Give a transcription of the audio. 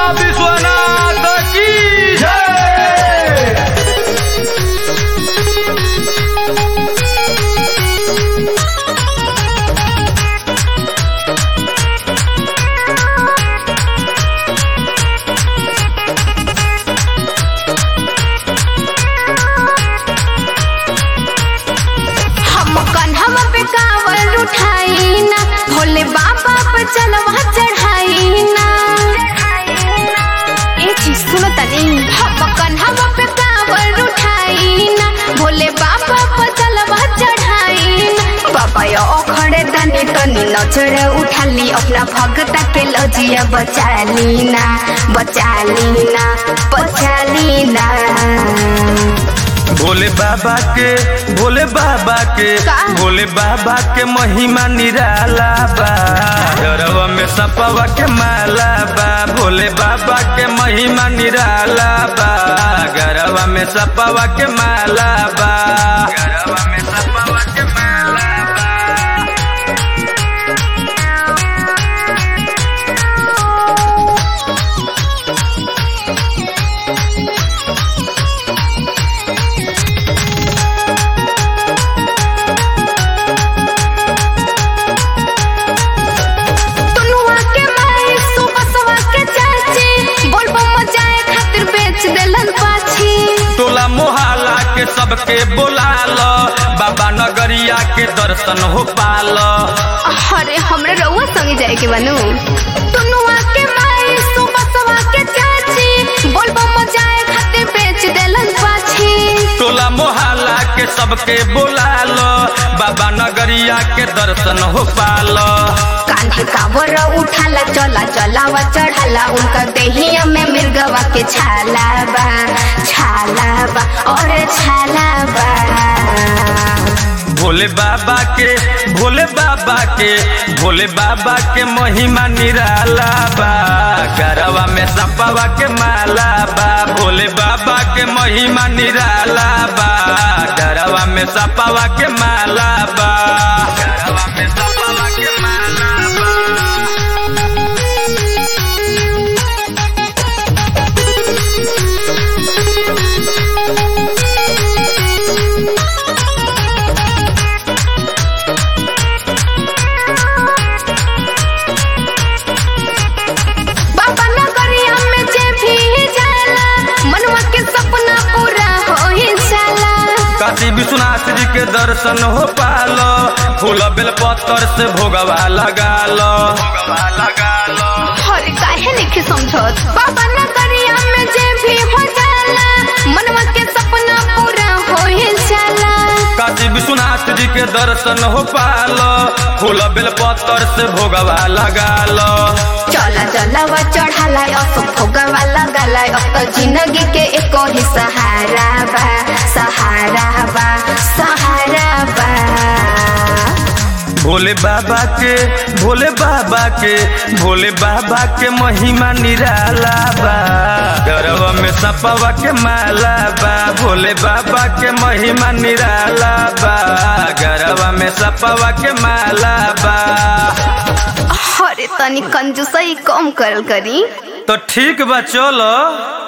विश्वनाथ की जय हम कन्हवा पे कांवर उठाई ना भोले बाबा पर चलवा चढ़ाई ना ए चीज सुनो तनी हम कन्हवा पे कांवर उठाई ना भोले बाबा पर चलवा चढ़ाई ना बाबा यो खड़े तनी तनी नजर उठाली अपना भगता के लजिया बचा ली ना बचा ली ना बचा ली ना भोले बाबा के भोले बाबा के का? भोले बाबा के महिमा निराला बा डरवा में सपवा के माला बा भोले बाबा के महिमा निराला बा गरवा में सपवा के माला बा गरवा में सपवा के माला बा तनुआ के माई सुबसवा के चाची बोलबो मजाए खातिर बेच देलन पाछी टोला मोहल्ला के सबके बोला लो बाबा नगरिया के दर्शन हो पालो अरे हमरे रउआ संगे जाए के बनू तनुआ के माई सुबसवा के चाची बोलबो मजाए खातिर बेच देलन पाछी टोला मोहल्ला के सबके बोला लो बाबा नगरिया के दर्शन हो पालो कान्हे कावर उठाला चला चलावा चढ़ाला उनका देहिया में मिर्गवा के छाला बा छाला बा और छाला बा भोले बाबा के भोले बाबा के भोले बाबा के महिमा निराला बा गरवा में सपवा के माला बा भोले बाबा के महिमा निराला बा गरवा में सपवा के माला बा गरवा में सपवा के माला बा बाबा नगरिया में जे भी जाला मनवा के सपना पूरा हो ही जाला काशी विश्वनाथ जी के दर्शन हो पालो फूल बेल पत्थर से भोगवा लगा लो भोगवा लगा लो हर काहे लिखे समझत बाबा नगरिया में जे भी हो जाला मनवा के सपना पूरा हो ही जाला काशी विश्वनाथ जी के दर्शन हो पालो फूल बेल पत्थर से भोगवा लगा लो चला चलावा चढ़ाला अब भोगवा लगाला अब तो जिंदगी के एक ही सहारा बा सहारा बा सहारा बा भोले बाबा के भोले बाबा के भोले बाबा के महिमा निराला बा गरवा में सपवा के माला बा भोले बाबा के महिमा निराला बा गरवा में सपवा के माला बा अरे तनी कंजूसई कम करल करी तो ठीक बा चलो